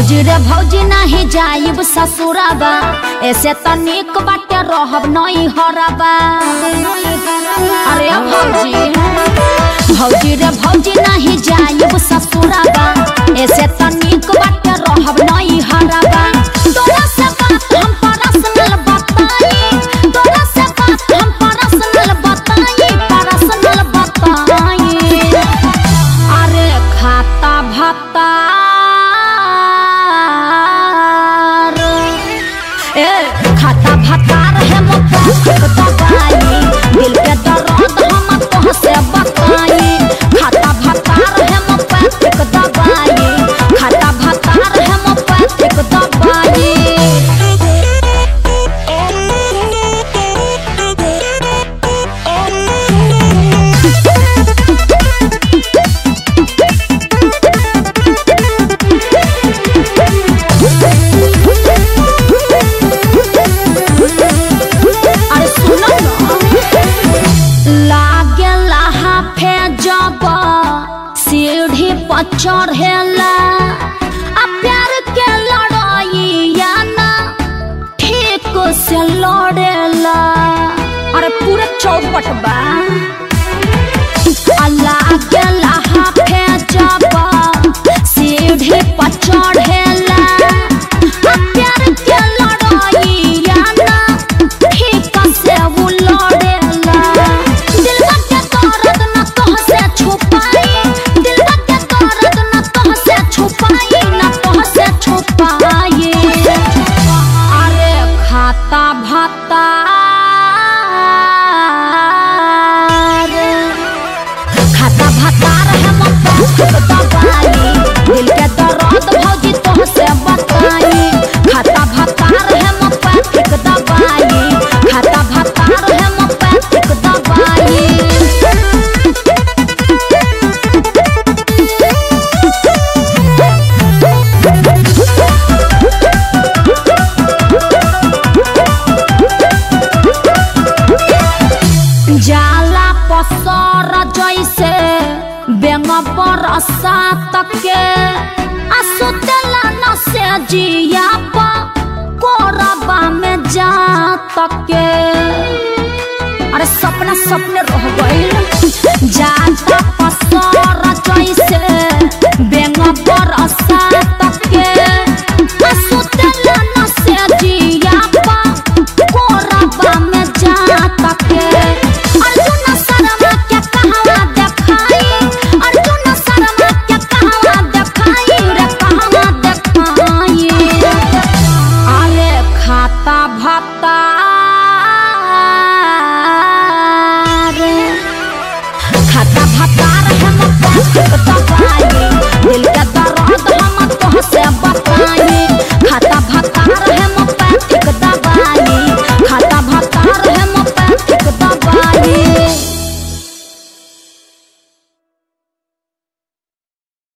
भौजी रे भौजी नाही जाइब ससुराबा ऐसे तनिक बाटे रहब नई हराबा अरे भौजी भौजी रे भौजी नाही जाइब ससुराबा ऐसे तनिक बाटे रहब नई हराबा तोरा से बात हम पर्सनल बताई तोरा से बात हम पर्सनल बताई पर्सनल बताई अरे खाता भतार ए खाता भतार है मुफ्त दवाई दिल के दर्द हम तोह से बताई खाता भतार है मुफ्त दवाई खाता भतार है मुफ्त दवाई अरे सुनो ना लागे लहा फे जब सीढ़ी पर चढ़ेला आ प्यार के लड़ाई या ना ठीक से लड़ेला अरे पूरा चौपट बा अल्लाह के लहा फे जब सीढ़ी पर चढ़ेला आ प्यार के लड़ाई या ना ठीक से वो लड़ेला दिलवा के दर्द न तोह से छुपाई दिलवा के दर्द न तोह से छुपाई न तोह से छुपाई अरे खाता भतार खाता भतार है मुफ्त दवाई दिल के दर्द भौजी तोह से बताई खाता भतार है मुफ्त दवाई खाता भतार है मुफ्त दवाई जाला पसर जैसे बेंग बरसा तके आ सुतेला न से जिया प कोरबा में जा तके अरे सपना सपने रह गइल जाता पसर जैसे बेंग बरसा तके आ सुतेला न से जिया प कोरबा में जा तके अर्जुन शर्मा के कहवा देखाई अर्जुन शर्मा के कहवा देखाई रे कहवा देखाई अरे खाता भत्ता